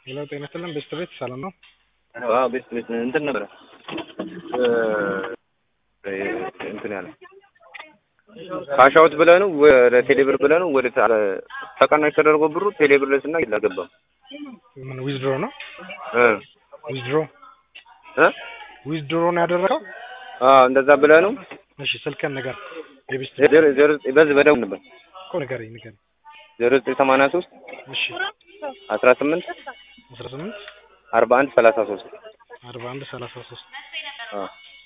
ሄሎ ጤና ይስጥልን ቤስት ቤት ሰላም ነው? አዎ ቤስት ቤት እንትን ነበረ እንትን ያለ ካሻውት ብለህ ነው ወደ ቴሌብር ብለህ ነው ወደ ተቀናሽ ተደርጎ ብሩ ቴሌብር ላይ ስና አልገባም። ምን ዊዝድሮ ነው? እ ዊዝድሮ እ ዊዝድሮ ነው ያደረገው? አዎ እንደዛ ብለህ ነው። እሺ ስልክህን ንገር። የቤስት ዜሮ ዜሮ በዚህ በደውል ነበር እኮ ንገረኝ ንገረኝ። ዜሮ ዘጠኝ ሰማንያ ሶስት እሺ አስራ ስምንት አስራ ስምንት አርባ አንድ ሰላሳ ሶስት አርባ አንድ ሰላሳ ሶስት አዎ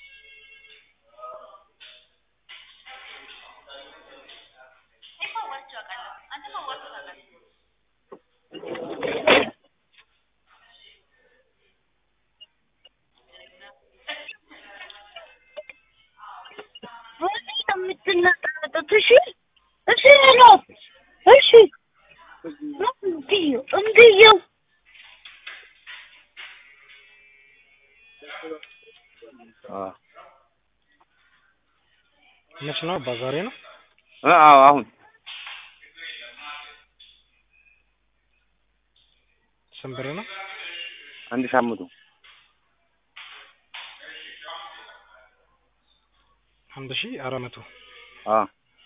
የምትነጣጠጡት እሺ እሺ ነው እሺ እንዲሁ እንዲሁ አዎ መች ነው? አባ ዛሬ ነው። እ አዎ አሁን ስንት ብር ነው? አንድ ሺህ አምስት መቶ አንድ ሺህ አራት መቶ አዎ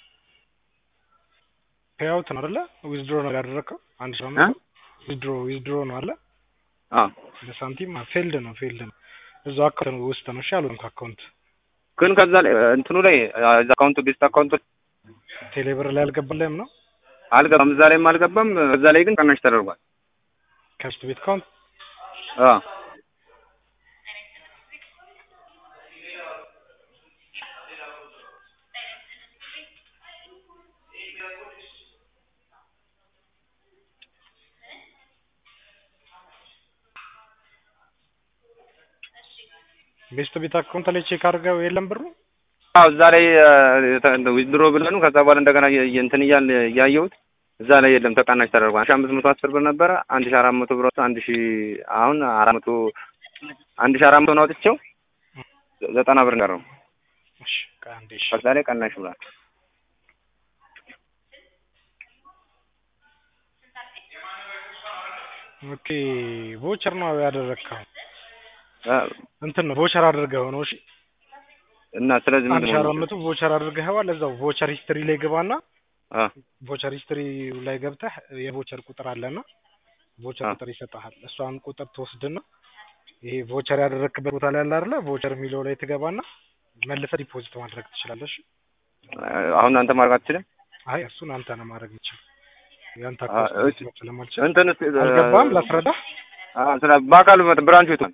ፔይአውት ነው አይደለ? ዊዝድሮ ነው ያደረግከው? አንድ ሺህ አምስት መቶ ዊዝድሮ ዊዝድሮ ነው አለ አዎ በሳንቲም ፌልድ ነው ፌልድ ነው እዛው አካውንት ውስጥ ነው። እሺ አሉን ከአካውንት ግን ከዛ ላይ እንትኑ ላይ እዛ አካውንቱ ቤስት አካውንቱ ቴሌብር ላይ አልገባልህም ነው አልገባም። እዛ ላይም አልገባም። እዛ ላይ ግን ቀናሽ ተደርጓል። ከቤስት ቤት አካውንት አዎ ቤስት ቤት አካውንት ላይ ቼክ አድርገው የለም ብሩ አዎ እዛ ላይ ዊዝድሮ ብለህ ነው። ከዛ በኋላ እንደገና የ- እንትን እያል እያየሁት እዛ ላይ የለም ተቀናሽ ተደርጓል። አንድ ሺህ አምስት መቶ አስር ብር ነበረ። አንድ ሺህ አራት መቶ ብር ወጥቶ አንድ ሺህ አሁን አራት መቶ አንድ ሺህ አራት መቶ ነው አውጥቼው ዘጠና ብር ቀረው። እሺ ቆይ አንዴ እሺ ከዛ ላይ ቀናሽ ብሏል። ኦኬ ቮቸር ነው ያደረግከው እ እንትን ነው ቮቸር አድርገው ነው እሺ እና ስለዚህ አንድ ሺህ ምንድን አራት ነው መቶ ቮቸር አድርገኸዋል እዛው ቮቸር ሂስትሪ ላይ ግባና አ ቮቸር ሂስትሪ ላይ ገብተህ የቮቸር ቁጥር አለና ቮቸር አ ቁጥር ይሰጥሃል እሷን ቁጥር ትወስድና ይሄ ቮቸር ያደረግክበት ቦታ ላይ አለ አይደለ ቮቸር የሚለው ላይ ትገባና መልሰህ ዲፖዚት ማድረግ ትችላለህ እሺ አሁን አንተ ማድረግ አትችልም? አይ እሱን አንተ ነው ማድረግ የምችል ያንተ አ አካውንት እሺ ስለማልችል እንትን እስኪ አልገባም ላስረዳህ አ ስለ በአካል መጥ ብራንቹ የት ነው?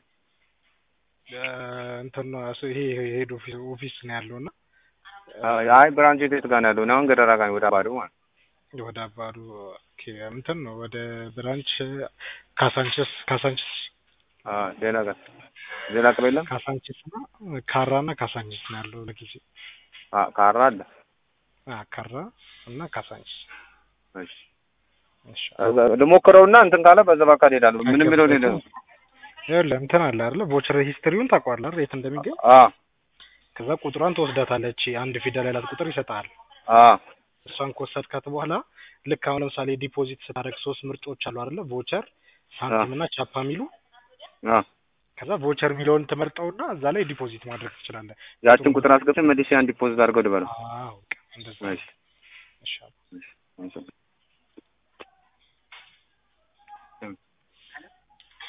እንትን ነው እሱ ይሄ ሄድ ኦፊስ ኦፊስ ነው ያለው እና አይ ብራንቹ የት ጋር ነው ያለው? እኔ አሁን ገደራ ጋር ነኝ፣ ወደ አባዶ ማለት ነው። ወደ አባዱ ኦኬ እንትን ነው ወደ ብራንች ካሳንችስ ካሳንችስ አ ሌላ ጋር ሌላ ቅብ የለም? ካሳንችስ እና ካራ እና ካሳንችስ ነው ያለው ለጊዜ አ ካራ አለ። አ ካራ እና ካሳንችስ እሺ እሺ ልሞክረውና እንትን ካለ በዛ በአካል እሄዳለሁ። ምንም የሚለው ሌለ ነው። ይኸውልህ እንትን አለ አይደለ ቮቸር ሂስትሪውን ታውቀዋለህ አይደል የት እንደሚገኝ አ ከዛ ቁጥሯን ትወስዳታለች አንድ ፊደል ያላት ቁጥር ይሰጥሃል አ እሷን ከወሰድካት በኋላ ልክ አሁን ለምሳሌ ዲፖዚት ስታደርግ ሶስት ምርጫዎች አሉ አይደለ ቮቸር ሳንቲም እና ቻፓ የሚሉ አ ከዛ ቮቸር የሚለውን ትመርጠውና እዛ ላይ ዲፖዚት ማድረግ ትችላለህ ያችን ቁጥር አስገብተን መልሼ አንድ ዲፖዚት አድርገው ልበለው። አዎ በቃ እንደዛ እሺ ይሻላል እሺ